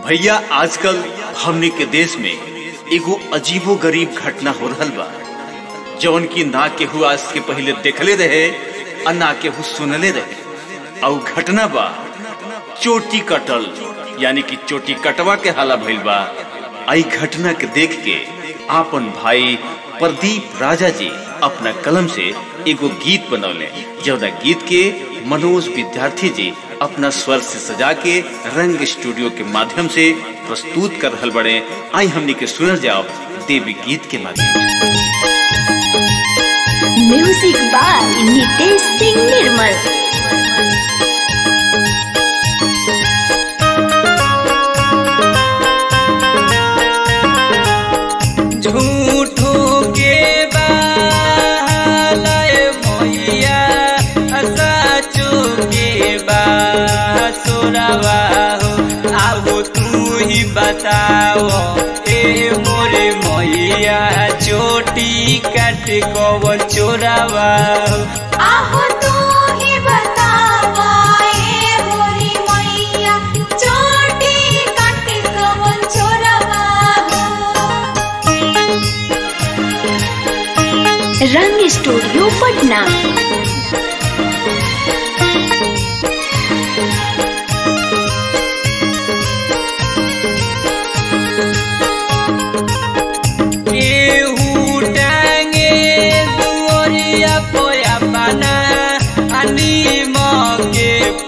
भैया आजकल हमने के देश में एगो अजीबो गरीब घटना हो रहल बा जौन की ना केहू आज के पहले देखले रहे और ना केहू सुनले रहे और घटना बा चोटी कटल यानी कि चोटी कटवा के हाला भइल बा आई घटना के देख के आपन भाई प्रदीप राजा जी अपना कलम से एगो गीत बनौले जौना गीत के मनोज विद्यार्थी जी अपना स्वर से सजा के रंग स्टूडियो के माध्यम से प्रस्तुत कर रहल बड़े आई हमने के सुनल जाओ देवी गीत के माध्यम से म्यूजिक बाय नितेश सिंह निर्मल झूठो के बालय मैया सचो के बासुरवा हो आओ तू ही बताओ ए मोरे मैया चोटी काट कवन चोरावा हो आहो तू ही बतावा ए मोरी मैया चोटी काट कवन चोरवा हो रंग स्टूडियो पटना केहू टांगे दुआरिया पोया पाना आनी मगे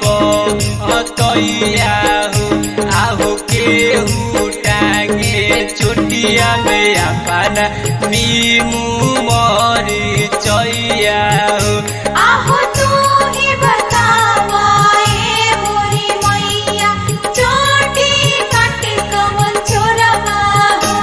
पतैया हो आहो केहू टांगे चोटिया में अपना नीमू मरी चैया हो आहो तू ही बतावा ए मोरी मैया चोटी काट कवन चोरवा हो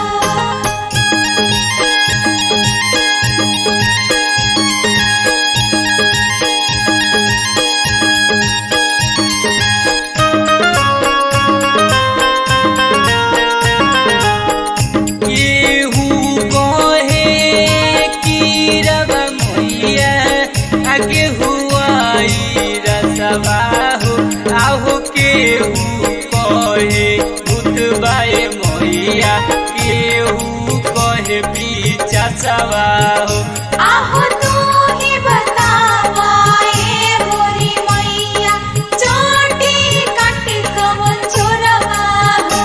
केहू कहे कि रवा मैया आगे हुआई रसवा हो आहो केहू कहे भूतबाए मैया केहू कहे पीछा सवा हो आहो तू ही बतावा ए मोरी मैया चोटी काट कवन चोरवा हो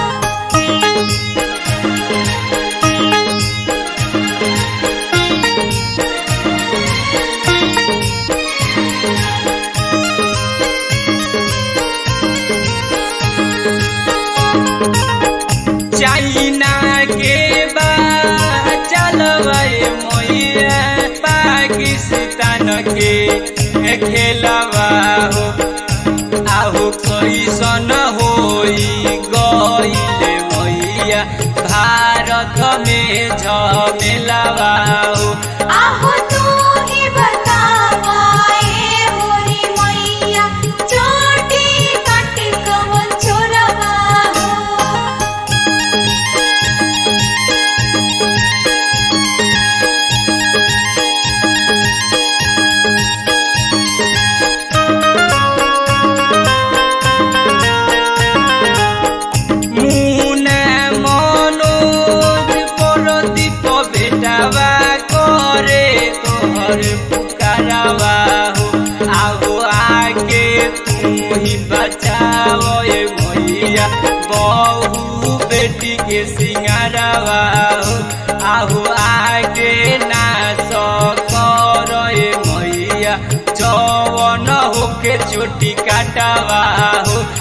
चाइना के बा चलवाए मैया पाकिस्तान के खेलवा हो आहो कैसन होई गईले मैया भारत में झमेलावा हो आहो तू ही बतावा ए मोरी मैया चोटी काट कवन चोरवा हो মুনা মনোজ পরদীপ বেটাবা করে তোহর পুকারাবা হো আহো আগে তুমি बचाओ ए मैया बहु बेटी के सिंगारावा हो आहो आगे ना कर ए मैया जवन होके चोटी काटावा हो